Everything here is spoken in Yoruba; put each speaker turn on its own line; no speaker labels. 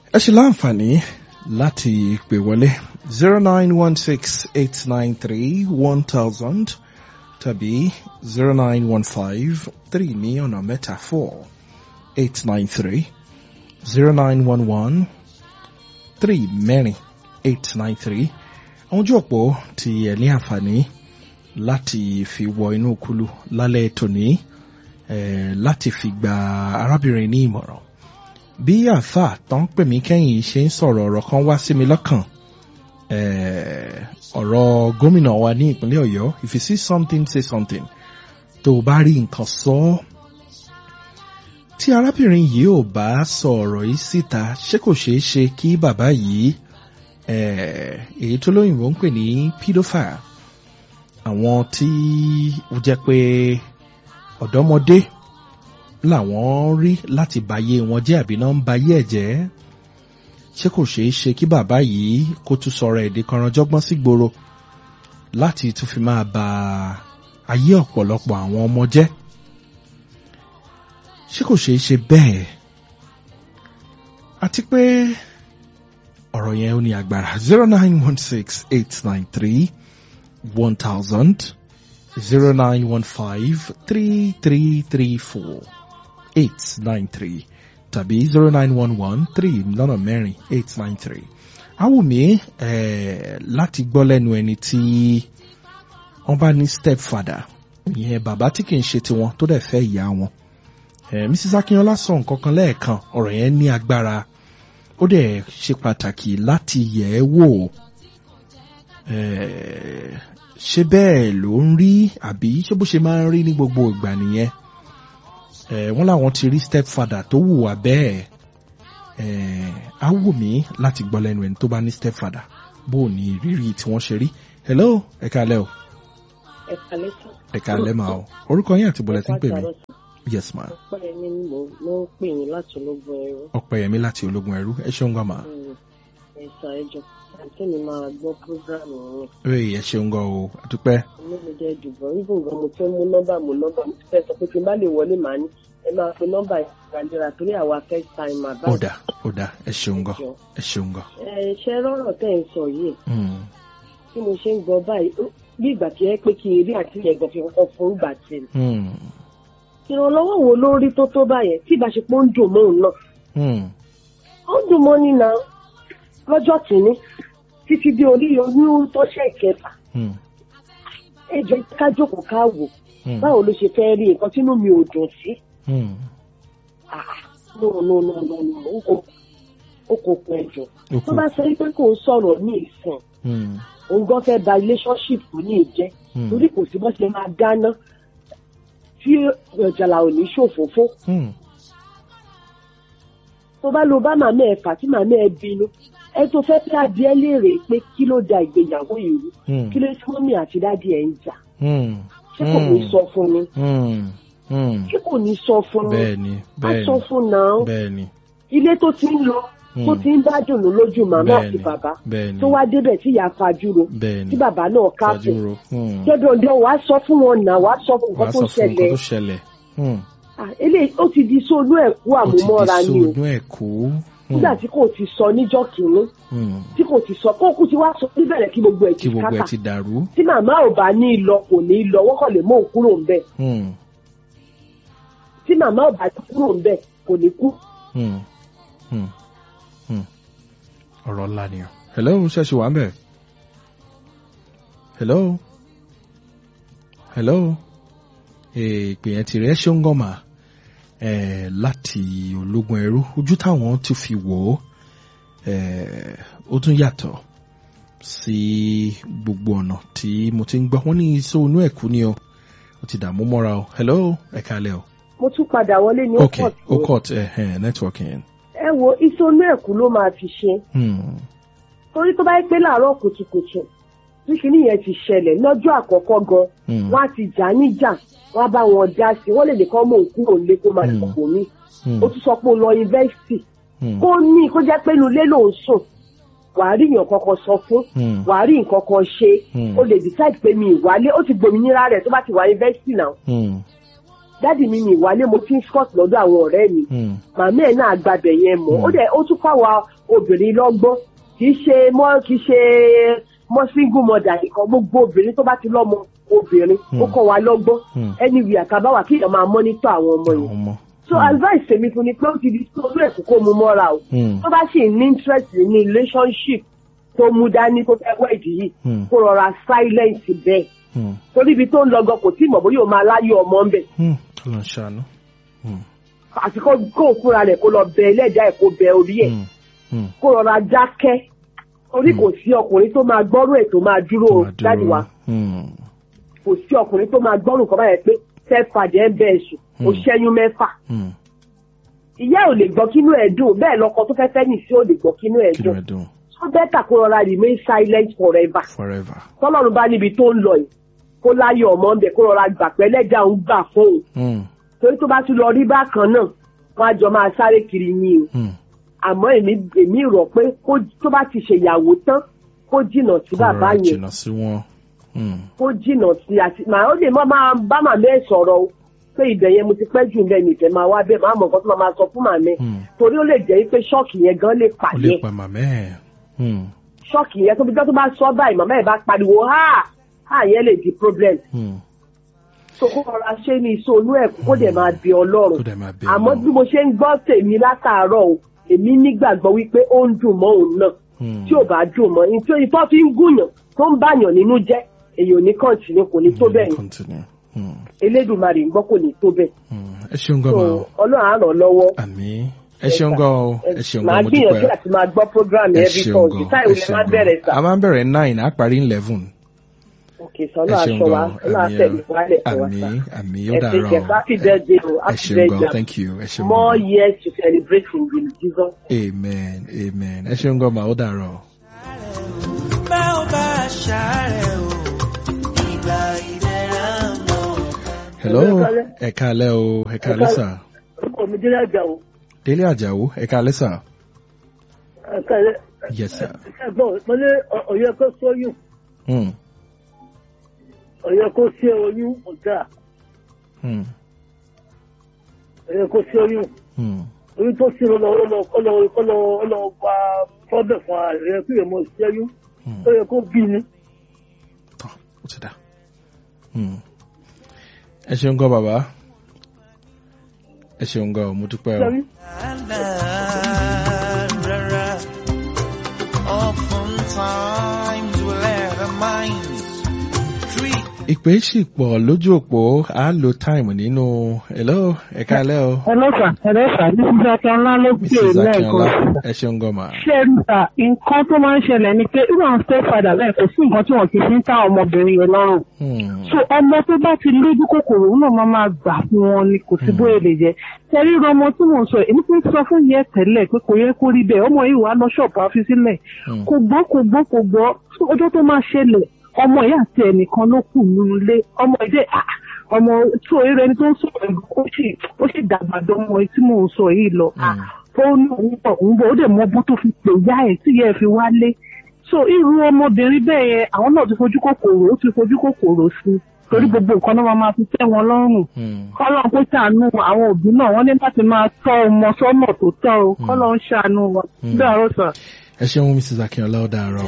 ẹ ṣe láǹfààní láti pè wọlé zero nine one six eight nine three one thousand tàbí zero nine one five three ní ọ̀nà mẹ́ta four eight nine three zero nine one one three mẹ́rin eight nine three àwọn ojú òpó tí ẹ ní àǹfààní láti fi wọ inú kulu lálẹ́ tòní eh, láti fi gba arábìnrin ní ìmọ̀ràn bí àáfà tó ń pè mí kẹ́yìn ṣe ń sọ̀rọ̀ ọ̀rọ̀ kan wá sí mi lọ́kàn eh, ọ̀rọ̀ gómìnà wa ní ìpínlẹ̀ ọ̀yọ́ if you see something say something tó o bá rí nǹkan sọ ọ́ tí arábìnrin yìí ò bá sọ ọ̀rọ̀ yìí síta ṣé kò ṣeé ṣe kí bàbá yìí eh, èyí tó lóyìnbó ń pè ní pedophile àwọn tí ó jẹ́ pé ọ̀dọ́mọdé làwọn rí láti báyé wọn jẹ́ àbí náà ń báyé ẹ̀ jẹ́ ṣé kò ṣeé ṣe kí bàbá yìí kó tún sọ̀rọ̀ èdè kanranjọ́gbọ́n sí gbòòrò láti tún fi máa ba ayé ọ̀pọ̀lọpọ̀ àwọn ọmọ jẹ́ ṣé kò ṣeé ṣe bẹ́ẹ̀ àti pé ọ̀rọ̀ yẹn ó ní agbára zero nine one six eight nine three one thousand zero nine one five three three three four eight nine three tàbí zero nine one one three lọ́nà mẹ́rin eight nine three. Awùmí eh, láti gbọ́ lẹ́nu ẹni tí wọ́n bá ní stepfather ìyẹn bàbá tí kì í ṣe tiwọn tó dẹ̀ fẹ́ ìyá wọn. Eh, Mrs. Akínọlá sọ nǹkan kan lẹ́ẹ̀kan ọ̀rọ̀ yẹn ní agbára ó dẹ̀ ṣe pàtàkì láti yẹ̀ ẹ́ wò eh, ṣé bẹ́ẹ̀ ló ń rí àbí ṣé bó ṣe máa ń rí ní gbogbo ìgbà nìyẹn eh, wọ́n láwọn ti rí stepfather tó hùwà bẹ́ẹ̀ eh, á wù mí láti gbọ́ lẹ́nu ẹni tó bá ní stepfather bó o ní ìrírí tí wọ́n ṣe rí hello ẹ káalẹ́ o
ẹ kálẹ́ sọ.
ẹ káalẹ́ mà o orúkọ yín àti bọ̀lẹ̀ tí ń pè mí
Ẹ káàárọ̀ sọ.
yes ma
ọpẹ́ mi ni mo mo ń pè yín láti ológun ẹrú.
ọ̀pẹ̀yẹmí láti ológun ẹrú ẹ ṣeun gan ma
ẹ̀sà ẹjọ́ àti mi máa gbọ́ prógráàmù yẹn.
ee ẹ ṣeun gan o àdúpẹ́
inú mi jẹ́ dùbọ̀ ibùn gan mo fẹ́ mú nọ́mbà mú nọ́mbà mo ti fẹ́ sọ pé tí n bá lè wọlé màá ní ẹ máa pe nọ́mbà ìgbàlera torí àwa first time àbá.
ó dà ó dà ẹ ṣeun gan ẹ ṣeun gan
ẹ ṣe rọrọ tẹ́ ń sọ yìí
Mm,
tí mo ṣe ń gbọ́ báyìí ó- bí ìgbà tí ẹ pé kí eré àti ẹ̀gbọ́n fi kọ́kọ́ fún ìgbà tí ẹ.
mm,
ìrànlọ́wọ́ wo ló rí tó tó báyẹn tí ìbáṣepọ̀ ń dùn mọ́ òun náà.
mm,
ó dùn mọ́ nínà lọ́jọ́ kìíní títí dé orí oyún tó ṣe ìkẹfà
mm,
ẹ jẹ́ ká jókòó ká wò
mm,
báwo ló ṣe fẹ́ rí nǹkan tínú mi ò dùn sí.
mm.
Ah, no no no no no ó kò ó kò pẹ́ jù
Ó
tó
kù.
bá sọ pé kò ń sọ̀rọ̀ ní ìsìn
Mm,
òun gan fẹ́ ba relationship ní ìjẹ́
mm,
torí kò sí bó ṣe máa dáná tí ọ̀jàlá ò ní ṣòfófó
mm,
tó bá lo bá màmá ẹ fà tí màmá ẹ bínú ẹ tó fẹ́ pé adìẹ léèrè pé kí ló da ìgbéyàwó yìí rú
mm,
kí ló tí mọ́mí àti dáàdì ẹ̀ ń jà
mm,
ṣé kò ní sọ fún mi
mm, mm.
ṣé kò ní sọ fún mi
bẹ́ẹ̀ni
á sọ
bẹ́ẹ̀ni
fún náà
bẹ́ẹ̀ni
ilé tó ti ń lọ tó ti ń bá dùnú lójú màmá àti
bẹ́ẹ̀ni
bàbá
bẹ́ẹ̀ni
tó wá débẹ̀ tí ìyá fajúro
bẹ́ẹ̀ni
tí bàbá náà káàpù
fàjúrò mm.
dandan wàá sọ fún wọn náà wàá sọ fún
wàá
nǹkan
sọ
tó
fún nǹkan
ṣẹlẹ̀
tó ṣẹlẹ̀ Mm.
Ah, eléyìí ó ti di sóònù ẹ̀kú
ó ti di
àmúmọ́ra ni o
sóònù ẹ̀kú Mm,
nígbà tí kò ti sọ níjọ́ kìíní
mm.
tí kò ti sọ kókù tí wàá sọ níbẹ̀rẹ̀ kí gbogbo ẹ̀
kí
ti
gbogbo ẹ̀
kákà
ti dàrú
tí màmá ò bá ní lọ kò ní lọ wọ́n kàn lè mú òun kúrò ń bẹ̀
Mm,
tí màmá ò bá ti kúrò ń bẹ̀ kò ní kú.
mm, mm, mm. ọ̀rọ̀ ńlá ni o hello ṣẹ́ṣì wà ń bẹ̀ hello hello ìpè yẹn ti rẹ̀ ṣé ń gàn mà eh, láti ológun ẹrú ojú táwọn tún fi wò ó eh, ó tún yàtọ̀ sí gbogbo ọ̀nà tí mo ti ń gbọ́ wọ́n ní iṣẹ́ onú ẹ̀kú ni o ó ti dààmú mọ́ra o hello ẹ kálẹ̀ o
mo tún padà wọlé ní
ok
ọkọ̀
ó cut eh, eh, networking
ẹ wo ìsọnù ẹ̀kú ló máa fi ṣe
hmm.
torí tó bá yẹ pé láàárọ̀ kùtùkùtù tí kinní yẹn ti ṣẹlẹ̀ lọ́jọ́ àkọ́kọ́ gan
Hmm.
wọ́n á ti jà níjà wọ́n á bá wọn dá sí i wọ́n lè lè kọ́ mọ̀ òun kúrò nílé kó máa
Hmm.
dìbò mí
Hmm.
ó tún sọ pé ó lọ yunifásitì
Hmm.
kó ní kó jẹ́ pé inú ilé lòún sùn wàá rí èèyàn kankan sọ fún
Hmm.
wàá rí nǹkan kan ṣe
Hmm.
ó lè decide pé mi ìwálé ó ti gbòmìnira rẹ̀ tó bá ti wà yunifásitì náà
Hmm.
dádì mi ní ìwálé mo ti ń scott lọ́dọ̀ àwọn ọ̀rẹ́ mi
Hmm.
màmá ẹ̀ náà gbàbẹ̀ yẹn mọ́
Mm.
ó dẹ̀ ó tún fáwa obìnrin lọ́gbọ́n kì í ṣe mọ́ kì í ṣe mọ́ single mother nìkan gbogbo obìnrin tó bá ti lọ́mọ obìnrin ó
Mm.
kọ́ wa lọ́gbọ́n
Mm.
anyway àtàbáwà kí èèyàn máa mọ́nítọ̀ àwọn ọmọ
Àwọn
yẹn
ọmọ.
so advice tèmi fún ni pé ó ti di tó olú ẹ̀kú kó mu mọ́ra o
Hmm.
tó bá sì ní interest ní relationship tó mú dání tó fẹ́ wẹ̀dì yìí
Hmm.
kó rọra silence bẹ́ẹ̀
Hmm.
torí ibi tó ń lọ gan kò tí ì mọ̀ bóyá o máa láyé ọmọ ń bẹ̀
Hmm. Ọlọ́run ṣàánú. Hmm.
àti kó kó fúnra rẹ̀ kó lọ bẹ ẹlẹ́dàá ẹ̀ kó bẹ orí ẹ̀
Hmm. Hmm.
kó rọra dákẹ́ torí kò sí ọkùnrin tó máa gbọ́rú ẹ̀ tó máa dúró
Tó máa dúró.
jáde wá
Hmm.
kò sí ọkùnrin tó máa gbọ́rù nǹkan báyẹn pé fẹ́ fàjẹ́ ń bẹ́ẹ̀ sùn ó
Hmm.
ṣẹ́yún mẹ́fà
Hmm.
ìyá ò lè gbọ́ kínú ẹ̀ dùn bẹ́ẹ̀ lọ́kọ tó fẹ́ fẹ́ nì sí ò lè gbọ́ kínú ẹ̀
Kí
dùn
ló dùn?
tó bẹ́tà kó rọra remain silent forever
Forever.
tọ́lọ́run bá níbi tó ń lọ yìí kó láyé ọmọ ń bẹ̀ kó rọra gbà pé ẹlẹ́dàá ń gbà fóun
Hmm.
torí tó bá tún lọ rí bákan náà wọ́n á jọ máa sáré kiri ní o
Hmm.
àmọ́ èmi èmi rò pé kó tó bá ti ṣèyàwó tán kó jìnnà sí bàbá
Kó rọra
yẹn
jìnnà sí wọn. Hmm.
kó jìnnà sí àti màá ó lè má máa bá màmá ẹ̀ sọ̀rọ̀ o pé ibẹ̀ yẹn mo ti pẹ́ jù bẹ́ẹ̀ mi ìfẹ́ máa wá bẹ́ẹ̀ máa mọ̀ nǹkan tó máa máa sọ fún màmá ẹ̀
Hmm.
torí ó lè jẹ́ pé ṣọ́ọ̀kì yẹn gan lè
Ó
pàdé
lè pa màmá ẹ̀. Hmm.
ṣọ́ọ̀kì yẹn tó bí tó bá sọ báyìí màmá ẹ̀ bá pariwo ha ha yẹn lè di problem
Hmm.
so kó rọra ṣe ní ìṣòlú ẹ̀ kó dẹ̀ máa bí ọlọ́run
Kó dẹ̀ máa bẹ
àmọ́
Ọlọ́run.
bí mo ṣe ń gbọ́ tèmi látàárọ̀ o èmi nígbàgbọ́ wípé ó ń dùn mọ́ òun náà
Hmm.
tí ò bá dùn mọ́ nítorí ìtọ́ fi ń gùnyàn tó ń bàyàn nínú jẹ́ èyàn ò ní kọ́ńtínú kò ní tó bẹ́ẹ̀ yẹn
Continue. Hmm.
elédùnmarè ń gbọ́ kò ní tó bẹ́ẹ̀
Hmm. Ẹ ṣeun
so
gan ma o.
ọlọ́run á ràn lọ́wọ́
Àmín. Ẹ ṣeun gan o. Ẹ ṣeun
màá
gan mo
gbìyànjú
dúpẹ́.
àti máa gbọ́ program
Ẹ
every
ṣeun
Thursday
gan.
táì
Ẹ
wọlé
ṣeun
máa bẹ̀rẹ̀
gan.
sà
A máa ń bẹ̀rẹ̀ nine, a parí eleven.
òkè sọ́nà
Ẹ ṣeun
aṣọ wa
gan.
ọlọ́run àtẹ̀lé wálẹ̀ fún wa sà
Àmín. Àmín. Ó
ẹ ṣe
dàárọ̀
jẹ́
o.
happy birthday o
Ẹ
happy
ṣeun gan.
birthday
Thank you. Ẹ ṣeun
more
gan.
years to celebrate in Jesus.
Amen. Amen. Ẹ ṣeun gan ma ó dàárọ̀.
bá ò bá ṣàárẹ̀ o ìgbà ìdẹ̀ra ń bọ̀.
Hello.
Ẹ káalẹ́.
Ẹ káalẹ́ o. Ẹ káalẹ́ sà.
orúkọ mi délé àjà o
Délé Àjàó. Ẹ káalẹ́ sà.
ẹ̀kẹ́lẹ́
Yes sir.
ẹ̀gbọ́n mo ní ọ̀yẹ́ kó sóyún
Hmm.
ọ̀yẹ́ kó sí oyún ọ̀gá
Hmm.
ọ̀yẹ́ kó sí oyún
Hmm.
oyún tó sí ọlọ ọlọ ọlọ ọlọ ọlọ gba fọ́bẹ̀ fún ààrẹ kí èèmọ̀ sí oyún
Hmm.
ó yẹ kó bí ni.
Tọ́, ó ti dà. Hmm. Ẹ ṣeun gan bàbá. Ẹ ṣeun gan o, mo dúpẹ́ o.
sẹ́yìn
Rárá, oftentimes we let our minds treat
Ìpè sì pọ̀ lójú òpó, a lo táìmù nínú. Hello, ẹ káalẹ́ o.
ẹlẹ́sà ẹlẹ́sà ní sísákẹ́ ńlá ló pè
Mrs. Akínọlá,
lẹ́ẹ̀kan
ẹ ṣeun gan ma.
ṣé ẹ níta nǹkan tó máa ń ṣẹlẹ̀ ni pé irú àwọn stepfather bẹ́ẹ̀ kò sí nǹkan tí wọ́n ti fi ń ká ọmọbìnrin yẹn lọ́rùn
Hmm.
so ọmọ tó bá ti lójú kòkòrò òun náà máa máa gbà fún wọn ni kò sí bóyá lè jẹ tẹ̀rí irú ọmọ tí mò ń sọ èmi ti sọ fún yẹ tẹ́lẹ̀ pé kò yẹ kó rí bẹ́ẹ̀ ọmọ yìí wàá lọ ṣọ́ọ̀bù àfi sílẹ̀
Hmm.
kò gbọ́ kò gbọ́ kò gbọ́ ọjọ́ tó máa ṣẹlẹ̀ ọmọ ìyá àti ẹnìkan ló kù nínú ilé ọmọ ìdẹ ah, ọmọ tí òye rẹ ni tó ń sọ̀rọ̀ ẹ̀gbọ́n ó sì ó sì dàgbà dán ọmọ yìí tí mò ń sọ yìí lọ Ah, ó ní òun bọ̀ òun bọ̀ ó dẹ̀ mọ bó tó fi pè yá ẹ̀ tí yẹ fi wálé so irú ọmọbìnrin bẹ́ẹ̀ yẹn àwọn náà ti fojú kòkòrò ó ti fojú kòkòrò sí i torí gbogbo nǹkan náà máa máa fi tẹ́ wọn lọ́rùn
Hmm.
kọ́lọ́n kó ṣàánú àwọn òbí náà wọ́n ní láti máa tọ́ ọmọ sọ́nà tó tọ́ o kọ́lọ́n ṣàánú wọn.
Hmm.
bí àrò sàn.
Ẹ ṣeun Mrs. Akínọlá ó dàárọ̀.